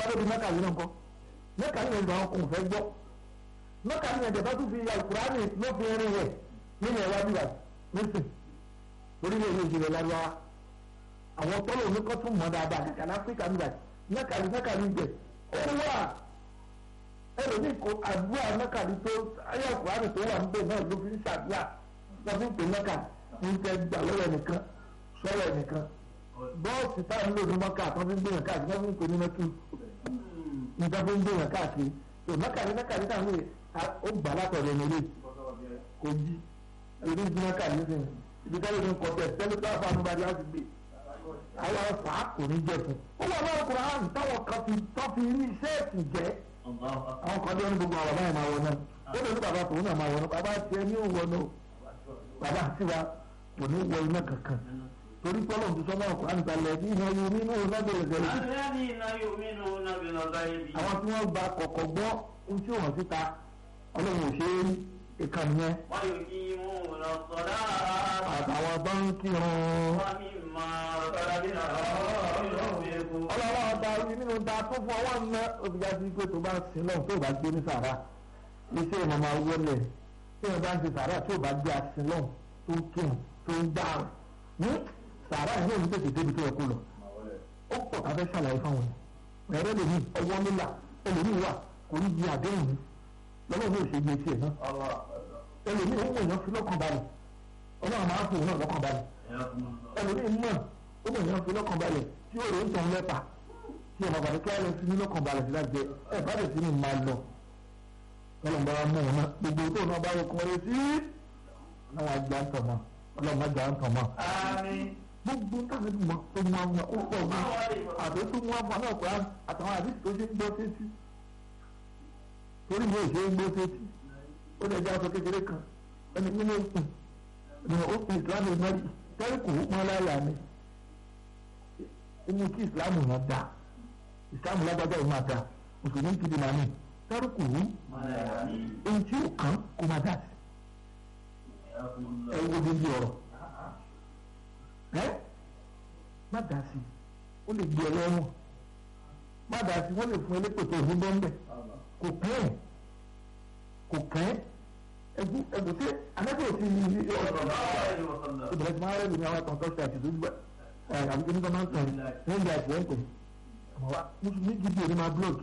lóbi mẹ́kà yìí náà kọ́ mẹ́kà yìí náà àwọn kò fẹ́ gbọ́ mẹ́kà yìí náà jẹ̀bá tún fi alukurani ló fi rin rẹ̀ nínú ẹ̀wá bíbá nísìn torí lè ní ìjìnlẹ̀ lárúbáwá àwọn tọ́lọ̀ oníkọ́ tún mọ̀ dáadáa kàkà ní áfíríkà bíbá mẹ́kà yìí mẹ́kà yìí jẹ ó wà ẹlòmíì kò àdúrà mẹ́kà yìí tó ayé alukurani tó wà níbẹ̀ náà ló fi ń ṣàdúrà wọ́n fi ń pè mẹ́kà ń tẹ́ gbà lọ́wọ́ ẹnìkan sọ́wọ́ ẹnìkan bọ́ọ̀sì tá à ń lò ní mọ́kà tó fi ń gbìyànjú káàkiri wọ́n fi ń pè ní mẹ́kì nígbà tó ń gbìyànjú káàkiri tó mẹ́kàrí mẹ́kàrí táwọn èèyàn ó gbà látọ̀rọ̀ ẹni lé kò jí èdè ìdí mẹ́kàrí sìn ibi káyọ̀ ní kọ́tẹ́ tẹ́lẹ̀ tó àfa ànúbadì á ti gbé àwọn ọ̀fà kò ní jẹ fún ó wà lọ́wọ́ kura hàn táwọn kan fi tọ́ fi rí sẹ́ẹ̀tì jẹ́ àwọn kan lórí gbogbo àwọn báyìí máa wọ náà ó lè ní bàbá tòun náà máa wọ náà bàbá tiẹ̀ ní òwò náà bàbá tiwa kò ní wọ iná kankan torí pọ́lọ̀ ti sọ́nà ọkọ̀ àǹtà lẹ́bí iná yóò nínú lábẹ́rẹ́ gẹ̀rẹ́ sí. àwọn tí wọ́n gba kọ̀kọ̀ gbọ́ ohun tí wọ́n síta ọlọ́run ò ṣe é rí ìkànnì yẹn. àtàwọn bá ń kírun. ọlọ́run ọba orí nínú ta tó fún ọwọ́ ńlá òbíjà sí pé tó bá sin lọ́hùn tó bá gbé ní sàrà iṣẹ́ ìmọ̀ máa wọlé tí wọ́n bá ń ṣe sàrà tó bá gbé asin lọ́hùn tó ń kírun tó ń dáhùn sàrà yìí ò ní tètè débi tó yẹ kó lọ ó pọ̀ ká fẹ́ ṣàlàyé fáwọn yẹn ẹ̀rọ lèmi ọwọ́ nílà ẹlòmíì wà kò ní di àdéhùn mi lọ́wọ́ mi ò ṣe gbé tiẹ̀ náà ẹlòmíì ó mọ̀ èèyàn fi lọ́kàn balẹ̀ ọlọ́run máa ń fòun náà lọ́kàn balẹ̀ ẹlòmíì mọ̀ ó mọ̀ èèyàn fi lọ́kàn balẹ̀ tí ó rò ń tàn lẹ́pà tí ọmọ bàbá kí á lọ sí ní lọ́kàn balẹ̀ sí láti jẹ ẹ bá lè sí ní máa lọ ọlọ́run bá mọ̀ ọ́n náà gbogbo tó náà bá yẹ kọ́ sí náà àgbà ń tọ̀ mọ́ ọlọ́run má jà ń tọ̀ mọ́ gbogbo táwọn ẹbí mọ tó mú àwọn ó pọ̀ gan àti tó mú àwọn náà kọ́ àtàwọn àdìsí tó ṣe ń gbọ́ sétí torí mi ò ṣe ń gbọ́ sétí ó lè jẹ́ aṣọ kékeré kan ẹni nínú òkun ẹni òkun ìsìlámù mẹ́rin tẹ́lẹ̀ kò mọ́ láyà mi inú kí ìsìlámù yẹn dá ìsìlámù lágbájá yìí máa dá mùsùlùmí ti di màmí tẹ́lẹ̀ kò wú ohun tí ò kàn kó máa dá sí ẹ wo bí ọ̀rọ̀ ẹ má dà sí ó lè gbé ẹlẹ́wọ̀n má dà sí wọ́n lè fún ẹlẹ́pẹ̀ tó ní bọ́ńbẹ́ kò kẹ́ ẹ̀ kò kẹ́ ẹ̀gún ẹ̀gún tí anábẹ́ òsì ní ilé ọ̀rọ̀ ìbẹ̀rẹ̀ tí wọ́n rẹ̀ lómi àwọn àtọ̀tọ̀ ṣe àti ìdójú ẹ̀ àbíkẹ́ nígbà máa ń tàn ní ìgbà àti ẹ̀ ń pè àmọ́ wa mùsùlùmí gidi ò ní máa blog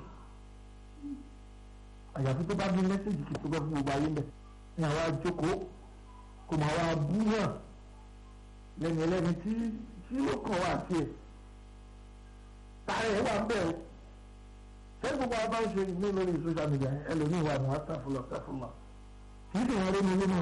àyàfi tó bá ní mẹ́sẹ̀gì kì í tó bá fún gbogbo ayé mẹ́ ní àwa jókòó kò máa wá bú náà lẹ́yìn ẹlẹ́ni tí tí ó kàn wá sí ẹ̀ tààrà ẹ̀ wà bẹ́ẹ̀ o sẹ́yìn gbogbo àwọn bá ń ṣe ní lórí social media ẹlòmíì wà ní wàtàfúlọ̀ tàfúlọ̀ kì í sì wọ́n rí mi nínú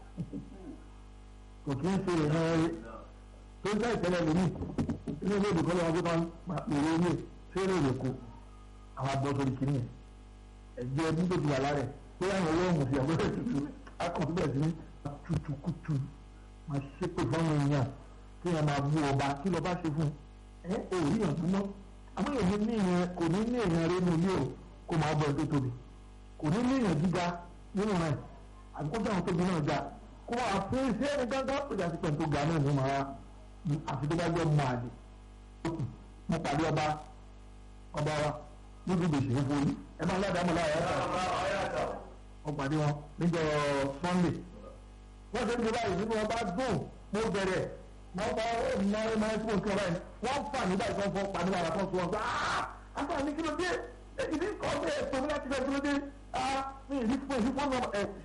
kò kì í ṣe ìran rí tó ń sẹ́yìn tẹ́lẹ̀ lómi inú ilé ìdìbò lọ́wọ́ gbọ́dọ̀ máa pèrè ilé fẹ́rẹ̀ rẹ̀ kó àwọn abọ́ sórí kìíní ẹ̀jẹ̀ ẹbí tó ti wà lára ẹ̀ pé àwọn olóhùn sí àbúrò tutù akọ̀tún bẹ̀rẹ̀ sí ní tutukutu máa ṣépè fáwọn èèyàn kí wọn máa bú ọba kí lọ́ba ṣe fún ẹ ò rí yàn tó mọ́ àmọ́ èyí ní ìyẹn kò ní ní èèyàn rẹ nínú ilé o kó máa bọ̀ ẹ́ tó tóbi kò ní ní èèyàn gíga nínú rẹ̀ àbíkọ́jà àwọn tóbi náà ga kó máa fún iṣẹ́ ẹni gángan ó jà sí pẹ̀lú tó ga náà ní màá àfi tó bá jẹ́ máa lè mo pàdé ọba ọba wa níbi ìgbésẹ̀ ń fún yín ẹ máa ládàá mọ̀ láyà ẹ̀ka ọ̀pàdé wọn níjọ́ Sunday wọ́n ṣe ń gbé báyìí nínú ọba dùn mo bẹ̀rẹ̀ wọ́n bá ọ̀nà ẹ̀ma ẹ̀kú òkè ọba yìí wọ́n fà nígbà tí wọ́n fọ́ pa nígbà tí wọ́n sọ wọn pé afa ní kí ló dé èyí ní kọ́ bẹ́ẹ̀ tó ní láti fẹ́ kí ló dé ní ìlú fún ìlú fún ọmọ ẹ̀.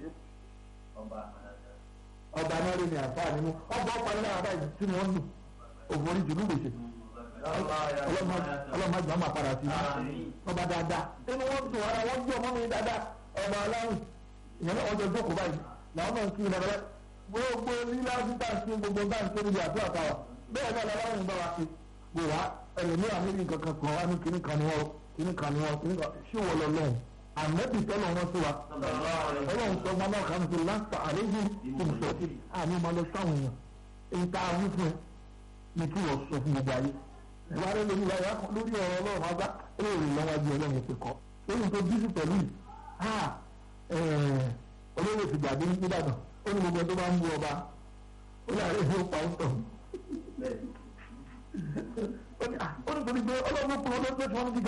ọba náà lè ní àǹfààní mú ọba ọ̀pá nígbà wọn báyìí tí wọ́n lù òfòrí jùlọ gbèsè ọlọ́mọdé ọmọ àpàrà sí ọba dáadáa inú wọn dùn ara wọn jẹ́ ọmọ mi dáadáa ọba aláwìn ìyẹn náà wọ́n jọ jókòó báyìí làwọn náà ń kí ìlànà gbogbo lílá títà sí gbogbo bá ń ké níbi àdúrà táwa bẹ́ẹ̀ náà làwọn ń bá wa ṣe gbò wá ẹlòmíràn níbi nǹkan kan wá ní kíní kan ní wọn kíní kan ní wọn kíní kan ṣé wọ́n lọ lọ́hùn àmẹ́bí tọ́lọ̀ wọn sí wa ọlọ́run sọ ọmọ náà kàn sí láǹtà àlejò ìmùsọ̀tì àní máa lọ sáwọn èèyàn èyí tá a wí fún ẹ ní kí wọ́n sọ fún gbogbo ayé ìwà rẹ lórí ìwà lórí ọ̀rọ̀ ọlọ́run agbá èrè lọ́wọ́jú ọlọ́run ìpè kọ́ lórí tó bí sí pẹ̀lú yìí olóyè ti gbàgbé nígbàdàn ó ní gbogbo tó bá ń bú ọba ó ní àárẹ̀ yóò pa ó tọ̀ ó ní torí pé ọlọ́run kúrò ló pé fún ọ́n gíga.